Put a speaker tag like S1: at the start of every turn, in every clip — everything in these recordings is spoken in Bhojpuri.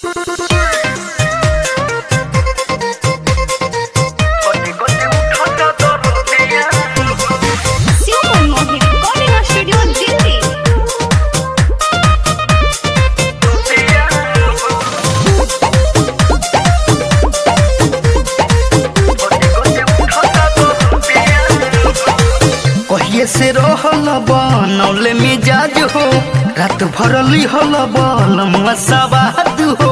S1: Super Mohi Recording Studio Delhi.
S2: कहिए से रहल बनौले मिजाज हो रात भरली हल बल मसाबाद हो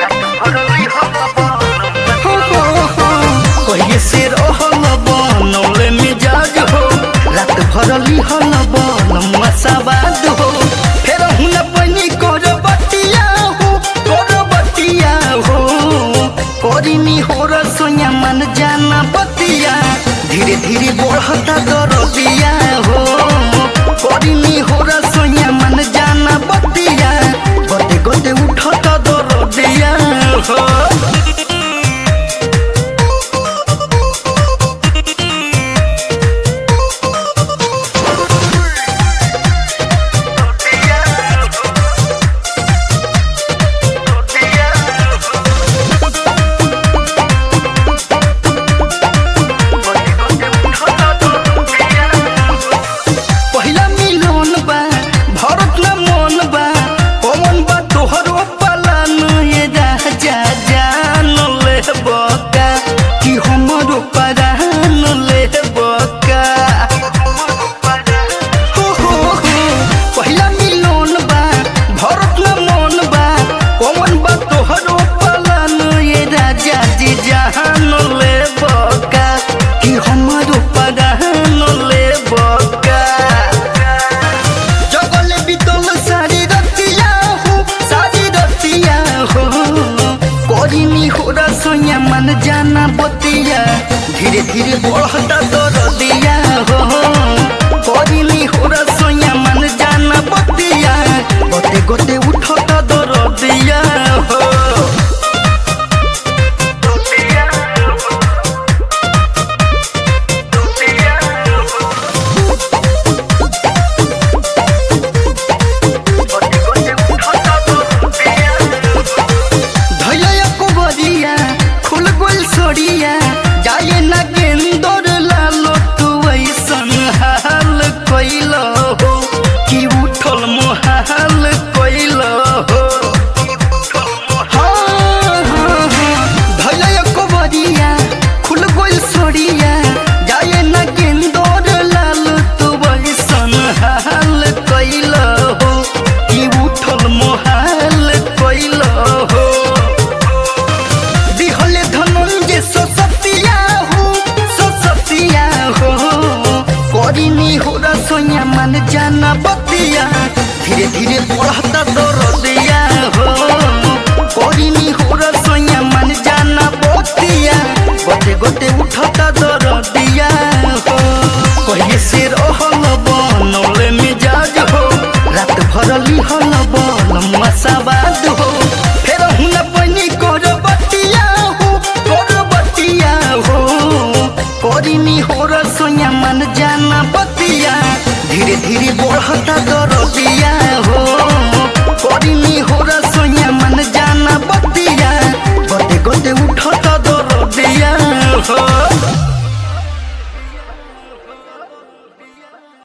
S2: हो, हो, हो। कहिए से रहल बनौले मिजाज हो रात भरली हल बल मसाबाद हो फेर हुन बनी कर बटिया हो कर बटिया हो करिनी हो रसोया मन जाना बतिया धीरे धीरे बढ़ता दरदिया हो करिनी हो रसोया मन जाना बतिया गोते गोते उठता दरदिया हो पहिला मिलोन बा भरत न मन बा कौन बा तोहरो पलान ये राजा जान ले बका कि हमरो परान ले बका हो हो हो पहिला मिलोन बा भरत न मन बा कौन बा तोहरो पलान ये राजा जी जान ले बका कि हमरो परान ले बका जगले बितल सारी रतिया हो सारी रतिया हो करिनी हो रसोया मन जाना बतिया धीरे धीरे बढ़ता दरदिया हो करिनी हो रसोया मन जाना बतिया गोते गोते उठता दरदिया हो धैया कुबरिया खुल गुल सोड़िया जाए ना गेंदर लालो तू ऐसन हाल कैल हो कि उठल मोहाल कैल हो हाँ, हाँ, हाँ। धैया कुबरिया खुल गुल सोड़िया जाए ना गेंदर लालो तू ऐसन हाल कैल हो कि उठल मोहाल कैल हो दिहले धनंजय ससतिया हो ससतिया हो करिनी हो रसोया मन जाना बतिया धीरे धीरे बढ़ता दरदिया हो करिनी हो रसोया मन जाना बतिया गोते गोते उठता दरदिया हो कहिए से रहल बनौले मिजाज हो रात भरली हल बल मसाबाद हो फेर हुन बनी कर बटिया हो कर बटिया हो करिनी हो रसोया मन जाना बतिया धीरे धीरे बढ़ता दरदिया हो करिनी हो